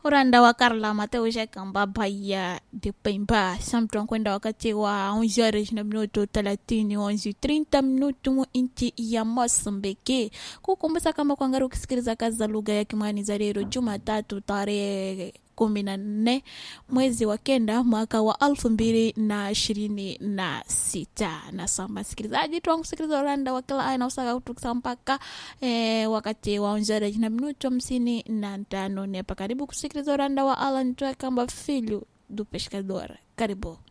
uranda wa Carla Mateo Shakamba Bahia de Pemba samtwa kwenda wakati wa 11 horas na minuto 30 11 30 minuto mu inchi ya Mozambique. Kukumbuka kama kuangalia ukisikiliza kazi za lugha ya Kimwani za leo Jumatatu tarehe kumi na nne mwezi wa kenda mwaka wa elfu mbili na ishirini na sita na samba sikilizaji twa kusikiliza uranda wa kila aina usaka kutukisa mpaka eh, wakati wa onjara na minuto hamsini na tano nepa karibu kusikiliza uranda wa Alan Twakamba Filho do Pescador karibu